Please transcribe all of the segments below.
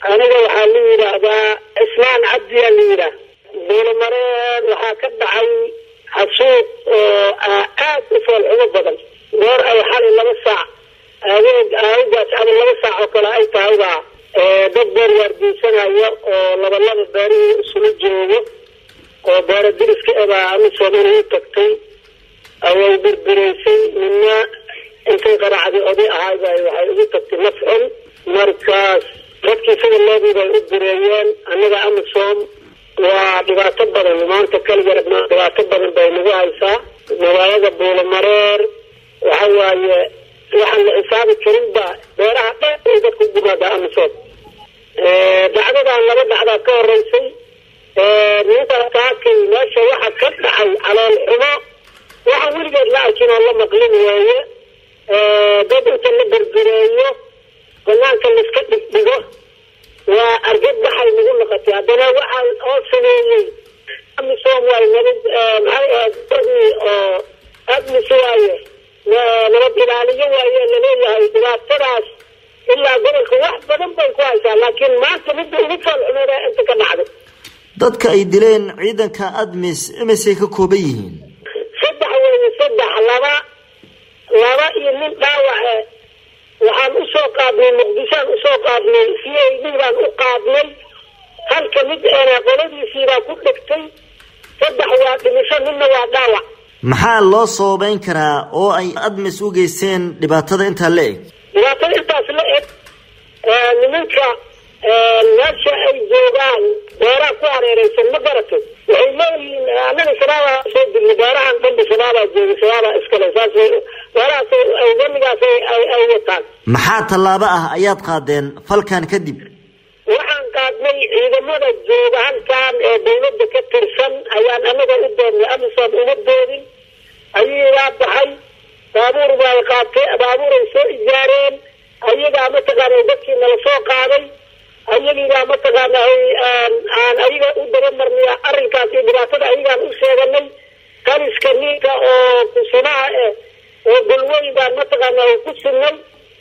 aniga waxaa la yidhaahdaa cismaan cabdiyaa la yidhaah buulamareen waxaa ka dhacay xasuuq oo aad u foolxumo badan goor ay xalay laba saac adeeg aagaas ama laba saac oo kale ay tahay baa dad beer waardiisanaya oo labalaba beerihii isula joogo oo beera diriska ebaa amisom inay u tagtay away birbiraysay midna intay qaracday oday ahayba waxay ugu tagtay nafcun markaas dadkii sida loodii bay u direeyeen annaga amisom waa dhibaato badan maanta kaligarab dhibaato badan bay nagu haysaa magaalada buulamareer waxa waaye waxaan la xisaabi karin ba beeraha dheer ay dadku gumaadaa amisom dhacdadan laba dhacdaa ka horeysay ninkaas kaakay meesha waxa ka dhacay calool xumo waxaan weligeed la arkin oo la maqlin weeye dad inta la berbereeyo banaanka laiska dhigdhigo waa argad baxay nagu noqotay haddana waxaa oo sameeyey amisom waay nabad maxay ahayd dadii oo admis waaye nabad ilaaliyo waaye laleeyahay dhibaatadaas ilaa gobolka wax badan bay ku haysaa laakiin maanta midda ugu foolxumeeda inta ka dhacday dadka ay dileen ciidanka admis imisay ka kooban yihiin saddex weeye saddex laba laba iyo nin dhaawace waxaan usoo qaadnay muqdishoan usoo qaadnay c a d baan u qaadnay halka mid eena qoladiisiibaa ku dhegtay saddex waa dhimisho midna waa dhaawac maxaa loo sababeyn karaa oo ay admis u geysteen dhibaatada intaa la eg dhibaatada intaas la eg nimanka meesha ay joogaan beeraha ku hareereysan ma garatay waxay leeyihiin annaga shabaabaa soo dirnay beerahan dhanba shabaabaa jooga shabaabaa iskale saas beerahaas wamigaas ay wataan maxaa tallaabo ah ayaad qaadeen falkan kadib waxaan qaadnay ciidamada jooga halkan ee dawladda ka tirsan ayaan anaga u doonnay amisom uma doodin ayagaa baxay baabuur bay qaatay baabuuray soo ijaareen ayagaa mataqaana dadkii nala soo qaaday ayagiibaa mataqaana aan ayaga u dabamarnay arrinkaas iyo dhibaatada ayagaan u sheeganay kaliska ninka oo kusunaha eh oo golweyn baan mataqaana ku sinay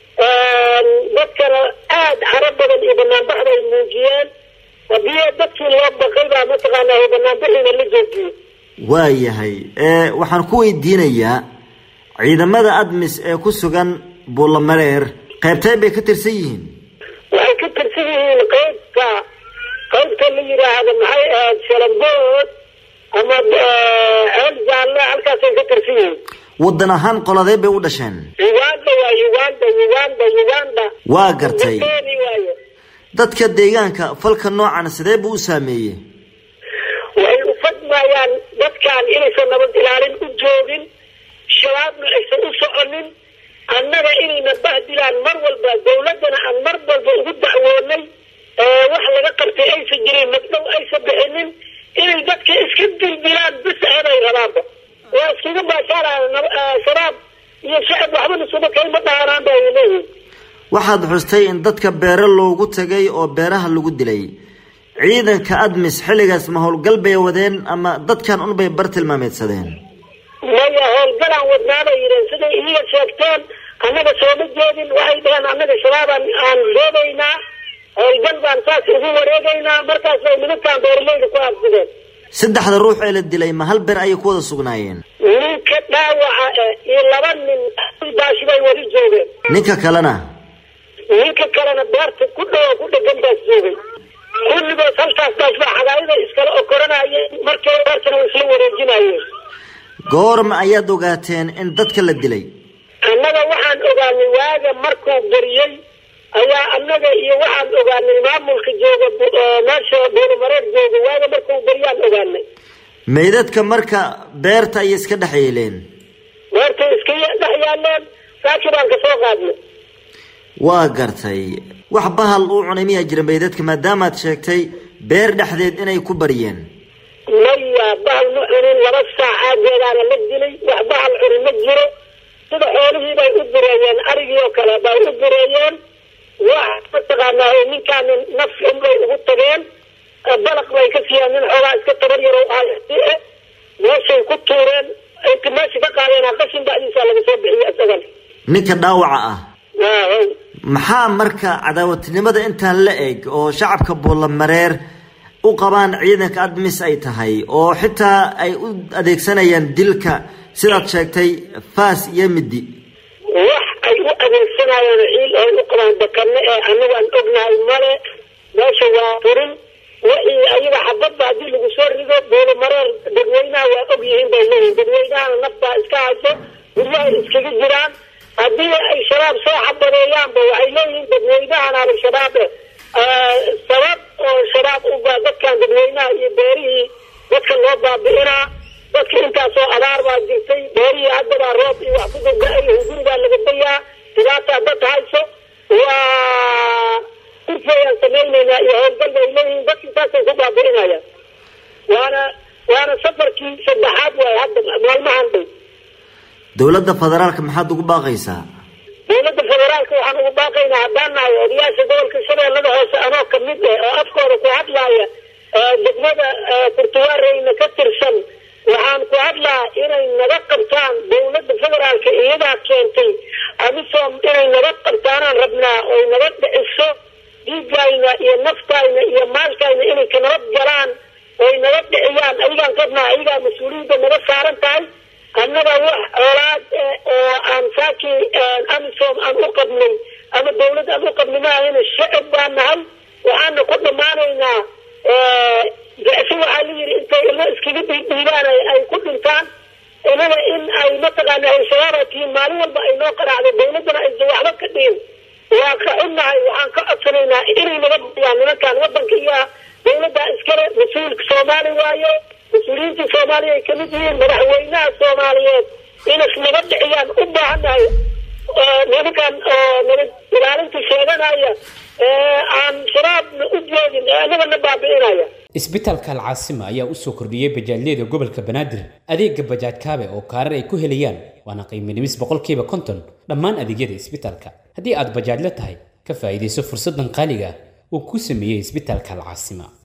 dadkana aada caro badan iyo banaanbaxda ay muujiyeen hadii dadkii loo baqay baa mataqaana banaanbaxiina la joojiyey waayahay waxaan ku weydiinayaa ciidamada admis ee ku sugan buulamareer qaybteen bay ka tirsan yihiin waxay ka tirsan yihiin qaybka qaybta la yidhaahdo maxay ahayd shalambood ama ceel jaalle halkaasay ka tirsan yihiin waddan ahaan qoladee bay u dhasheen uganda waa uganda uganda uganda waa gartay Ugandani waaye dadka deegaanka falka noocan sidee buu u saameeyey waxay u fadmayaan dadkan inaysan nabad ilaalin u joogin shabaabna aysan u soconin annaga inayna bahdilaan mar walba dawladdana aan mar walba ugu dacwoonay wax laga qabtay aysan jirin magdhow aysan bixinin inay dadka iska dildilaan bis ahaday rabaanba waa iskaga baashaaraan shabaab iyo shacab waxbana suba kayma dhaanaan ba ay leeyihin waxaad xustay in dadka beero loogu tagay oo beeraha lagu dilay ciidanka admis xilligaas ma howlgal bay wadeen ama dadkan unbay bar tilmaameedsadeen maya howlgalaan wadnaabay yidheen siday iyaga sheegteen annaga sooma jeedin waxay dhaheen annaga shabaabaan aan reebaynaa howlgal baan saas ugu wareegaynaa markaas bay nimankaan beeralayda ku aabsideen saddexda ruux ee la dilay ma hal beer ayay ku wada sugnaayeen ninka dhaawaca eh iyo laba nin baashi bay wadi joogeen ninka kalena ninka kalena beerta ku dhowo ku dhegan baas joogay kulligood halkaas baas baa xagaayada iskala okoranayeen markii beertana way isla wareejinayeen goorma ayaad ogaateen in dadka la dilay annaga waxaan ogaanay waaga markuu beriyey ayaa annaga iyo waxaan ogaanay maamulka jooga meesha buulamareer jooga waaga markuu beriyaan ogaanay meydadka marka beerta ayay iska dhex yeeleen beertay iska dhex yaaleen saaki baan kasoo qaadnay waa gartay wax bahal uu cunay miyaa jira meydadka maadaamaad sheegtay beer dhexdeed inay ku bariyeen maya bahal ma cunin laba saac aageedaana la dilay wax bahal cuni ma jiro sida xoolihii bay u direeyeen arigii oo kale bay u direeyeen wax mataqaanaa ninkaan naf xun bay ugu tageen balaq bay ka siiyeen nin xoogaa iska tabar yaro ah meeshay ku tuureen inta meesha ka qaadeen qashin bacdiisa laga soo bixiyey isagan ninka dhaawaca ah maxaa marka cadaawadtinimada intaan la eg oo shacabka buulamareer u qabaan ciidanka admis ay tahay oo xitaa ay u adeegsanayaan dilka sidaad sheegtay faas iyo midi wax ay u adeegsanayaan ciil ay u qabaan bakane ee anagu aan ognahay male meesha waa furin wixii ayaga xabadba haddii lagu soo rido buulamareer dadweynaha waa og yihiin bay leeyihin dadweynahana nafbaa iska hayso guryahay iskaga jiraan haddii ay shabaab soo xabadeeyaanba waxay leeyihiin dadweynahan al-shabaab sabab oo shabaab uba dadkan dadweynaha iyo beerihii dadka loo baabi'inaa dadka intaasoo abaar baa jirtay beerihii haddabaa roob iyo wax ku dada-ay hunguri baa laga dayaa dhibaataa dad hayso waa kurfayaan samaynaynaa iyo howlgal bay leeyihiin dadka intaasay ku baabi'inayaan waana waana safarkii saddexaad waay hadda maalmahan dhow dowladda federaalka maxaad ugu baaqaysaa dowladda federaalka waxaan ugu baaqaynaa haddaan nahay odayaasha gobolka shabeellada hoose anoo kamid eh oo afkooda ku hadlaaya degmada kurtuwaareyna ka tirsan waxaan ku hadlaa inay naga qabtaan dowladda federaalka iyadaa keentay amisom inay naga qabtaanaan rabnaa oy naga dhiciso dhiigayna iyo naftayna iyo maalkayna inay ka nabad galaan oy naga dhiciyaan ayagaan rabnaa ayagaa mas-uuliyadda naga saaran tahay annaga wax colaad oo aan saakii amisom aan u qabnay ama dawlad aan u qabnay maahayna shacab baan nahay waxaana ku dhammaanaynaa si waxaa la yidhi intay ilmo iskaga dhiidhiibaan ay ku dhintaan inaga in ay mataqaana al-shabaaba tihiin maalin walba ay noo qaraacdo dawladdana aysan waxba ka dhihin waa ka xunnahay waxaan ka codsanaynaa inay naga biyaan nimankan wadanka iyo dawladda iskale mas-uulka soomaali waaye mas-uuliyiinta soomaaliya ay kamid yihiin madaxweynaha soomaaliyeed inas naga dhiciyaan u baahannahay nimankan oo nabad ilaalinta sheeganaya aan shabaabna u joogin anagana baabi'inaya isbitaalka alcaasima ayaa usoo kordhiyey bajaajyada gobolka banaadir adeega bajaaj kaabe oo kaarar ay ku helayaan waana qiiminimis boqolkiiba konton dhammaan adeegyada isbitaalka haddii aad bajaajla tahay ka faa'iidayso fursaddan qaaliga ah uu ku sameeyey isbitaalka alcaasima